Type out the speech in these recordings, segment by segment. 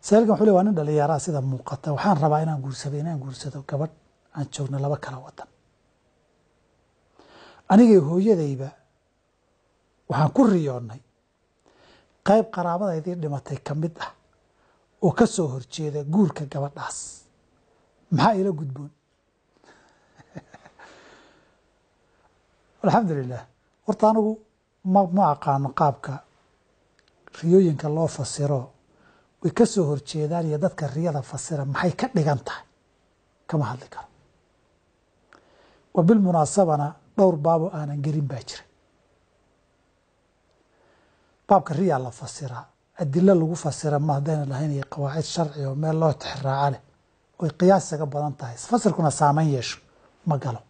saalkan wuxuu le waa nin dhalinyaraa sida muuqata waxaan rabaa inaan guursado inaan guursado gabadh aan joogno laba kala wadan anigay hooyadayba waxaan ku riyoonnay qayb qaraabadaydii dhimatay ka mid ah oo ka soo horjeeda guurka gabadhaas maxaa ila gudboon alxamdulilah horta anigu ma ma aqaano qaabka riyooyinka loo fasiro way ka soo horjeedaan iyo dadka riyada fasira maxay ka dhigan tahay kama hadli karo wa bilmunaasabana dhowr baabo aanan gelin baa jira baabka riyaa la fasiraa adilo lagu fasira ma haddayna lahayn iyo qawaacid sharci oo meel loo tixraaca leh oy qiyaasaga badan tahay fasirkuna saameyn yeesho ma galo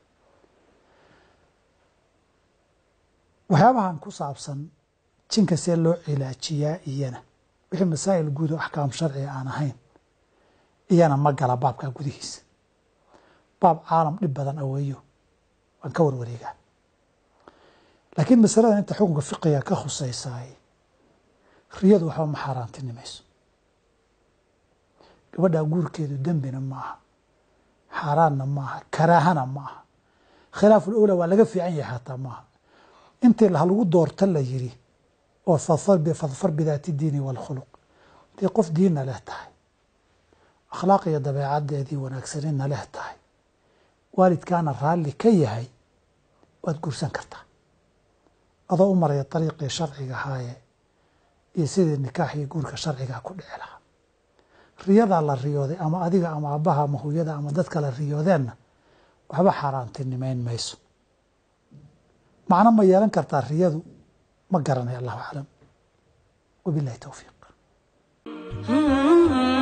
waxyaabahan ku saabsan jinka see loo cilaajiyaa iyana wixii masaa'il guud oo axkaam sharciga aan ahayn iyana ma gala baabkaa gudihiisa baab caalam dhib badan aweeyo waan ka warwareegaa laakiin masaladan inta xukunka fiqiga ka khusaysaay riyadu waxba ma xaaraantinimayso gabadhaa guurkeedu dembina ma aha xaaraanna ma aha karaahana ma aha khilaaful owla waa laga fiican yahay xataa maaha intii halagu doorta la yiri oo fadfar bidaati diini waalkhuluq intii qof diinna leh tahay akhlaaq iyo dabeecadeedii wanaagsanina leh tahay waalidkaana raalli ka yahay waad guursan kartaa adoo u maraya dariiqii sharciga ahaaye iyo sidii nikaax iyo guurka sharcigaa ku dhici lahaa riyadaa la riyooday ama adiga ama aabbaha ama hooyada ama dad kale riyoodeenna waxba xaaraantinimayn mayso macno ma yeelan kartaa riyadu ma garanay allahu aclam wabilahi towfiiq